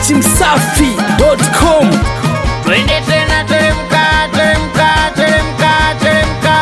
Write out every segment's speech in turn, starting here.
dachimsafi.com Twende tena teremka, teremka, teremka, teremka.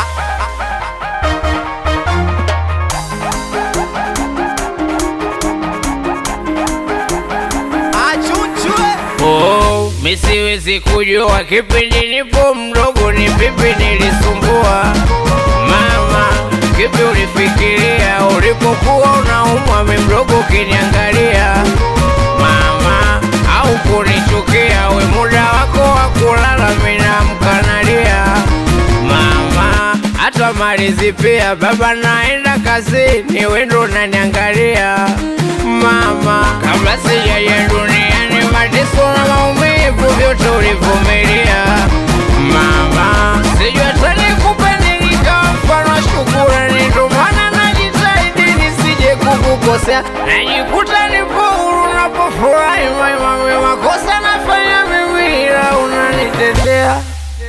Oh, mi siwezi kujua kipindi nipo mdogo ni vipi nilisumbua mama, kipi ulifikiria ulipokuwa unaumwa mi mdogo ukiniangalia mama, au kunichukia we muda wako wa kulala minamkanalia mama, hata malizi pia baba naenda kazini wendo unaniangalia mama, kabla sijaja duniani mateso na maumivu vyote ulivumilia mama, sijui hata nikupe nini kama mfano wa shukurani, ndo maana najitahidi nisije kukukosea, najikuta nipo huru napofurahi maimami, makosa nafanya mimi ila unanitetea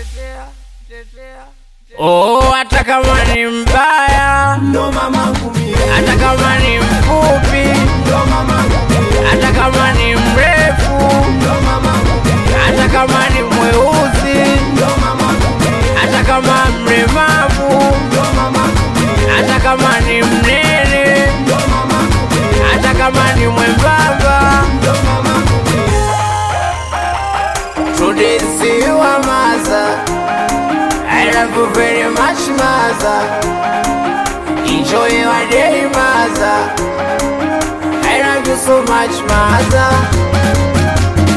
Oh, hata kama ni mbaya hata kama ni mfupi hata kama ni mrefu hata kama ni mweusi hata kama mlemavu hata kama ni mnene hata kama ni mwembamba tudisiwa maza I love you very much maza enjoy your day maza I love you so much maza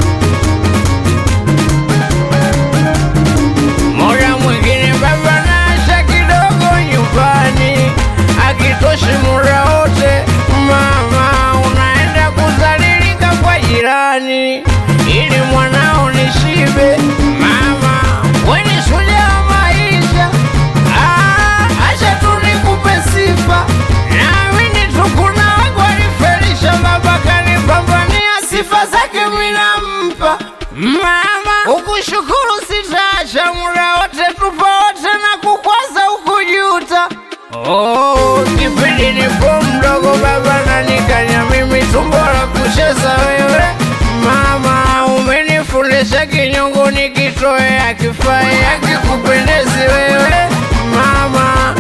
Muda mwingine baba naasha kidogo nyumbani, akitoshi muda wote mama unaenda kuzalilika kwa jirani ili mwanao nishibe. Mama weni shujaa wa maisha, Ah, acha tu nikupe sifa, naamini tu kuna wangu walifelisha, baba kanipambania, sifa zake mimi nampa mama, ukushukuru sitaacha, muda wote tupo wote na kukwaza ukujuta. Oh, kipindi nipo mdogo baba nanikanya mimi tumbo la kucheza wewe mama, umenifundisha kinyongo nikitoe akifai akikupendezi wewe mama.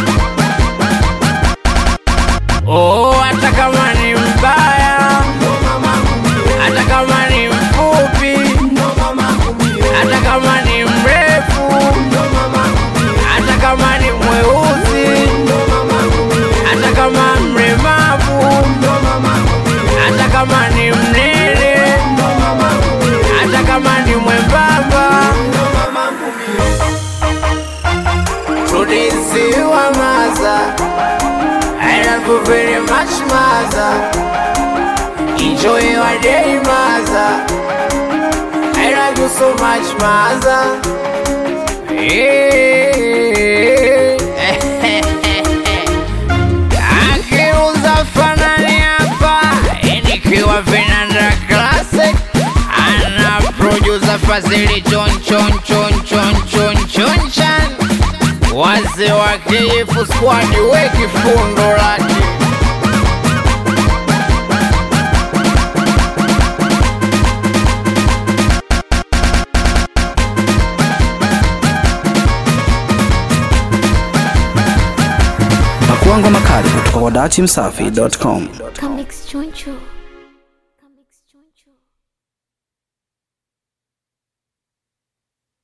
Oh, hata kama ni mbaya, hata kama ni mfupi, hata kama ni mrefu, hata kama ni mweusi, hata kama mlemavu, hata kama ni mnene, hata kama ni mwembamba, tudisiwa maza. I love you very much, maza. Enjoy your day, maza. I love you so much, maza. Akiuza fanani hapa nikiwa vinanda classic ana producer Fazili chon chon chon chon chon chon chan wazee wa KF squad we kifundo lake pakuangwa makali kutoka kwa dachimsafi.com Comics Choncho.